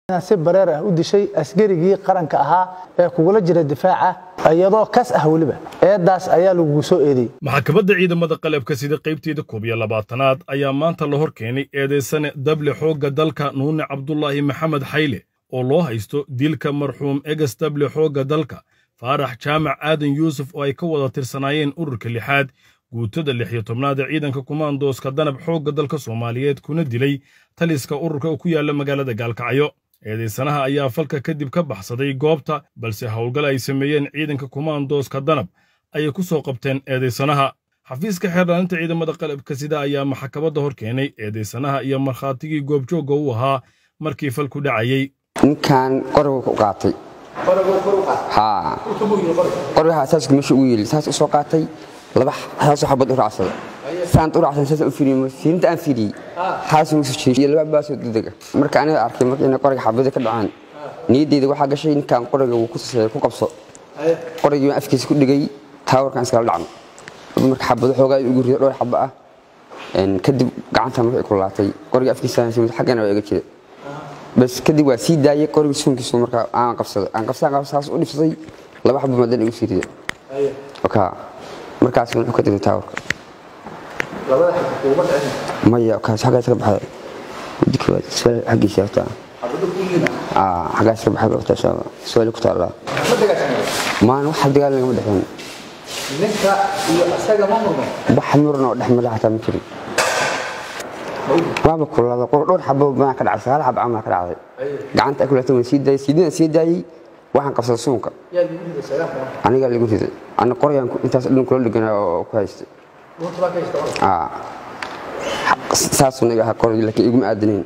si bareer ah u dishay askarigii qaranka ahaa ee kugula jira difaaca iyadoo kas ah weliba eedaas ayaa lagugu soo eedeeyey maxkamadda ciidamada qalabka sida qaybteeda koob iyo labaatanaad ayaa maanta la hor keenay eedaysane dable xoogga dalka nuune cabdulaahi maxamed xayle oo loo haysto dilka marxuum eges dable xoogga dalka faarax jaamac aadan yuusuf oo ay ka wada tirsanaayeen ururka lixaad guutada lix iyo tobnaad ee ciidanka kumaandooska danab xoogga dalka soomaaliyeed kuna dilay taliska ururka oo ku yaalla magaalada gaalkacyo eedaysanaha ayaa falka kadib ka baxsaday goobta balse howlgal ay sameeyeen ciidanka kumaandooska danab ayay ku soo qabteen eedaysanaha xafiiska xeerdhaalinta ciidamada qalabka sida ayaa maxkamadda hor keenay eedaysanaha iyo markhaatigii goobjoogga u ahaa markii falku dhacayey ninkan qorigu ku qaatay haa qoriga asaaska meesha ugu yeeli saas u soo qaatay laba saasoo xabad u raacsada saant u raacsan saas u fiiriyey fiirinta aan fiiriyey haas ugu soo jeediyey laba baasoo degdega marka aniga arkay marka inay qoriga xabada ka dhacaan niyaddeyda waxaa gashay ninkan qoriga wuu ku saseeyay ku qabso qorigii baan afkiisa ku dhigay taawarkan iskala dhacno marka xabado xoogaa ugu rido dhowr xabo ah kadib gacantan waxay ku laatay qoriga afkiisa xaggana waa iga jira bas kadib waa sii daayay qoriga suunkiisu marka aan qabsaday aan qabsadan saas u dhibsaday laba xabo madan igu sii rida oka markaas wuxuu ka degay taawarka maya kaas xaggaas ka baxda muddi koowaad su'aal xaggiisa horta aa xaggaas ka baxda horta insha allah su'aal ku taala maan wax dagaal lagama dhexeyn ninka iyo asaga ma murmo wax murna oo dhex mara xataa ma jirin waaba kulada dhowr xabo baa ka dhacay sagaal xabo camal ka dhacday gacanta ay kulata waan sii daayay siidina sii daayay waxaan qabsaday suunka aniga lagu riday ana qoryaan intaas dhan kula dheganaa oo ku haystay saasuu naga ahaa qoray laakiin iguma aadanayn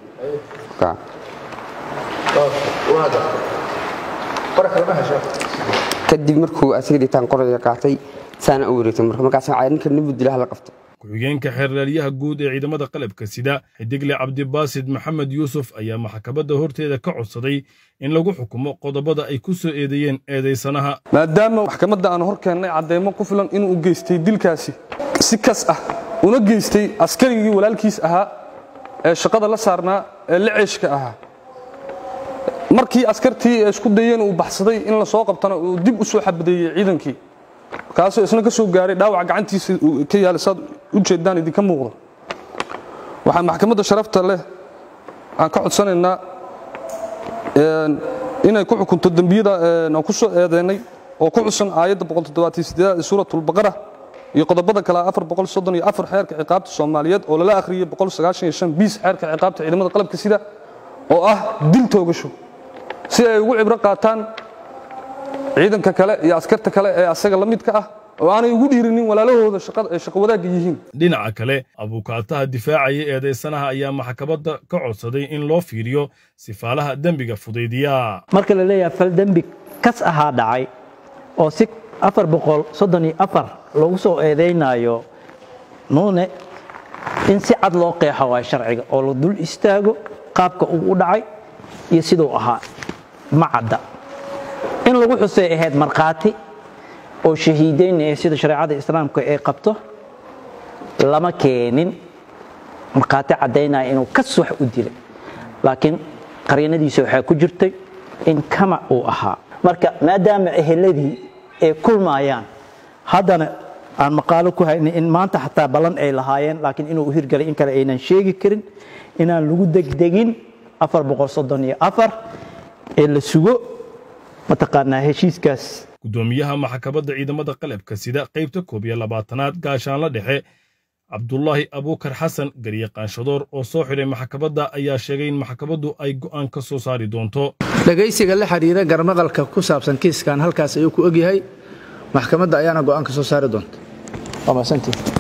kadib markuu asaga dhitaan qorayga qaatay saana u wareegtay marka markaas ninka nibu dilaha la qabto ku-xigeenka xeerlaalyaha guud ee ciidamada qalabka sida xidigle cabdibaasid maxamed yuusuf ayaa maxkamadda horteeda ka codsaday in lagu xukumo qodobada ay ku soo eedeeyeen eedaysanaha maadaama maxkamadda aan hor keennay caddeemo ku filan inuu geystay dilkaasi si kas ah una geystay askarigii walaalkiis ahaa ee shaqada la saarnaa ee la ceeshka ahaa markii askartii ee isku dayeen uu baxsaday in la soo qabtana uu dib u soo xabadeeyey ciidankii kaasoo isna ka soo gaaray dhaawac gacantiisa ka yaala saad u jeedaan idinka muuqda waxaa maxkamadda sharafta leh aan ka codsanaynaa inay ku xukunto dembiyada aan ku soo eedeynay oo ku xusan aayadda ee suuratulbaqara iyo qodobada kale xeerka ciqaabta soomaaliyeed oo lala akhriyey biis xeerka ciqaabta ciidamada qalabka sida oo ah dil toogasho si ay ugu cibro qaataan ciidanka kale iyo askarta kale ee asaga la midka ah oo aanay ugu dhiirinin walaalahooda shaqo wadaagga yihiin dhinaca kale abuukaataha difaacaya eedaysanaha ayaa maxkamadda ka codsaday in loo fiiriyo sifaalaha dembiga fudaydiya marka la leeyahay fal dembi kas ahaa dhacay oo si afar boqol soddon iyo afar lagu soo eedaynaayo nuune in si cad loo qeexo waa sharciga oo la dul istaago qaabka uu u dhacay iyo siduu ahaa ma cadda in lagu xusay ahayd markhaati oo shahiidaynaya sida shareecada islaamka ay qabto lama keenin markhaati caddaynaya inuu kas wax u dilay laakiin qaryanadiisa waxaa ku jirtay in kamac uu ahaa marka maadaama eheladii ay kulmaayaan haddana aan maqaalo ku haynin in maanta xataa ballan ay lahaayeen laakiin inuu u hirgalay in kale aynan sheegi karin inaan lagu degdegin afar boqol soddon iyo afar ee la sugo mataqaanaa heshiiskaas guddoomiyaha maxkamadda ciidamada qalabka sida qaybta koob iyo labaatanaad gaashaanla dhexe cabdulaahi abuukar xasan garyaqaanshadoor oo soo xidhay maxkamadda ayaa sheegay in maxkamaddu ay go'aan ka soo saari doonto dhegaysiga la xidhiira garmaqalka ku saabsan kiiskan halkaas ayuu ku ogyahay maxkamadda ayaana go'aan ka soo saari doonta waa mahadsantiin